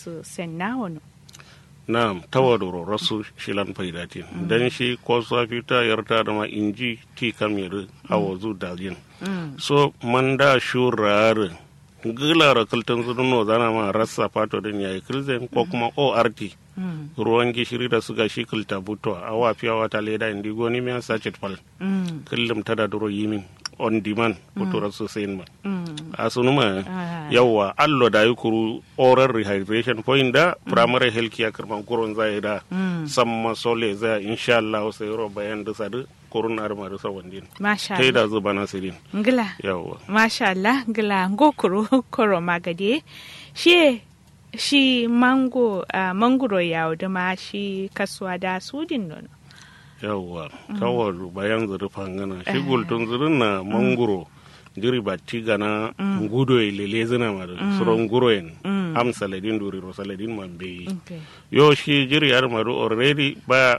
su sen na wani na tawadoro rasu shilan faidatin dan shi ko safi ta yarta da ma inji ti kamir awazu dalin so manda shurar gilara kaltan zununo zana ma rasa fato din yayi kilzen ko kuma ort ruwan gishiri da suga shi kilta buto a wafiya wata leda indi goni miya sachet fal kullum tada duro yimin on demand butura sosai ma a sunuma yawa allo da yi kuru oral rehydration point da primary health care karman kurun zai da samma sole zai insha Allah sai ro bayan da sadu kurun arma da sawandin masha tai Allah da zuba nasirin ngila yawa masha Allah ngila ngo kuro koro magade shi shi mango uh, mangoro yawo da ma shi kasuwa da sudin nono yawa kawar bayan zuri fangana shi gultun zurin na manguro jiri ba tiga na ngudo lele zina ma da suron guroyen am saladin duri ro saladin man beyi okay. yo shi jiri yar madu already ba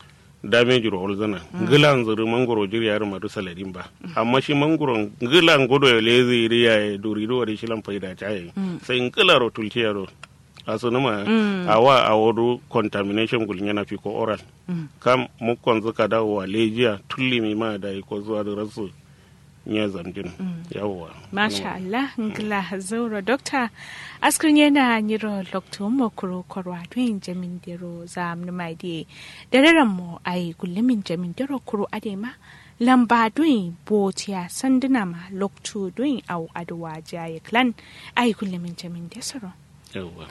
damage ro zina gilan zuri mangoro jiri yar madu saladin ba amma shi mangoro gilan gudo lele ziri ya duri do wadi shilan faida chaye sai ngila ro tulciya ro asunuma awa awodu contamination gul nyana fi ko oral kam mukkon zuka da wa lejiya tulli mi ma da ko zuwa da rasu nya zamjin yawwa Masha Allah, ngila zauro dokta askrin yana niro lokto mo kuro korwa tuin jamin dero zam numai di deraran mo ai gullumin jamin dero kuro adema lamba duin botiya sanduna ma lokto duin au adwa jaye clan ai gullumin jamin desaro yawwa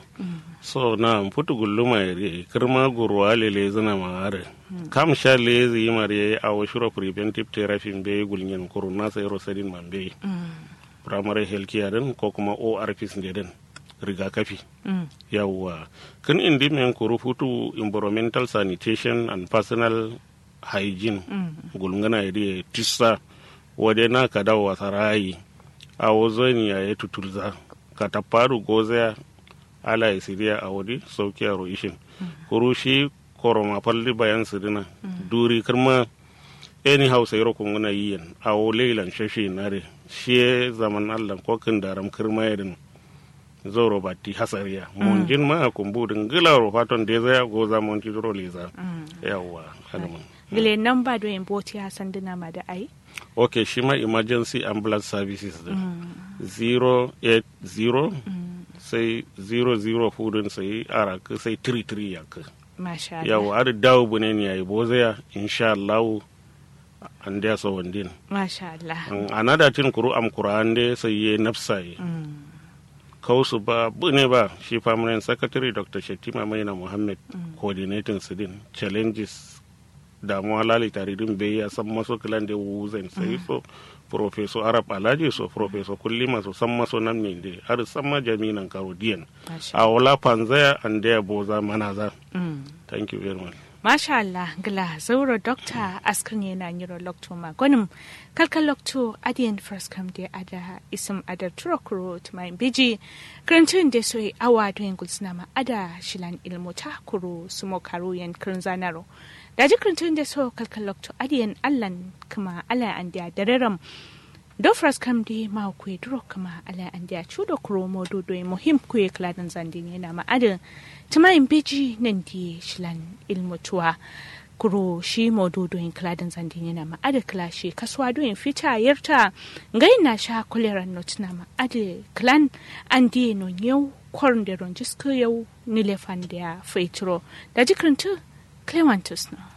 so na putu gulluma yare kirma gurwa lele zina ma are kam sha le zi mare a washuro preventive therapy be gulnyen kuruna sai rosadin man be primary health care din ko kuma ORPs ne din rigakafi yawwa kan indi men kuru futu environmental sanitation and personal hygiene gulngana yare tissa wade na ka dawo sarayi a wazoni ya yi tutulza ka tafaru gozaya ala ya siriya a wadi sauki a roishin kuru shi koroma falli bayan sidina duri kirma eni hausa yaro kun guna yiyan a wo leilan shashi nare shi zaman allah ko kin daram kirma yadin zoro batti hasariya mun jin ma kumbudin gila ro faton de zaya go zaman ti zoro leza yawa hadaman gile namba duin botiya sanduna ma da ai okay shi ma emergency ambulance services din 080 sai 00 fudun sai ara ka sai 33 ya ka Masha Allah. yawa ada dawo bune ne yayi bozaya insha Allah an da so wandin Masha Allah. An- anada tin kuru am qur'an de sai ye nafsai kausu ba bune ba shi permanent secretary dr Shetima Maina Muhammad coordinating sidin challenges damuwa lali tare din bai ya san maso kilan da wuzan sai so professor arab alhaji so professor kullima so san maso nan ne de har san ma jami'an karodiyan Masha a wala panzaya and there boza manaza Mm. thank you very much Masha Allah, gila zauro dokta askar ne na nyiro lokto ma gwanin kalkal lokto adiyan first come de ada isam ada turokuro to my biji karantun da so awa to yin gulsuna ma ada shilan ilmu ta kuro sumo karo yan kirin zanaro da ji karantun da so kalkal lokto adiyan allan kuma ala an da dareram do first come de ma ku duro kuma ala an da chudo kuro modo do muhim ku e kladan zandin yana ma ada tumayin biji nan di shilan ilmutuwa kuro shi maududoyin kiladin zandin yana ma'ada kilashi kasuwa doyin fita yarta ngai na sha kuleran notuna ma'ada kilan an di no yau kwarin da ron jisko yau nilefan da ya faituro da jikirintu clementus na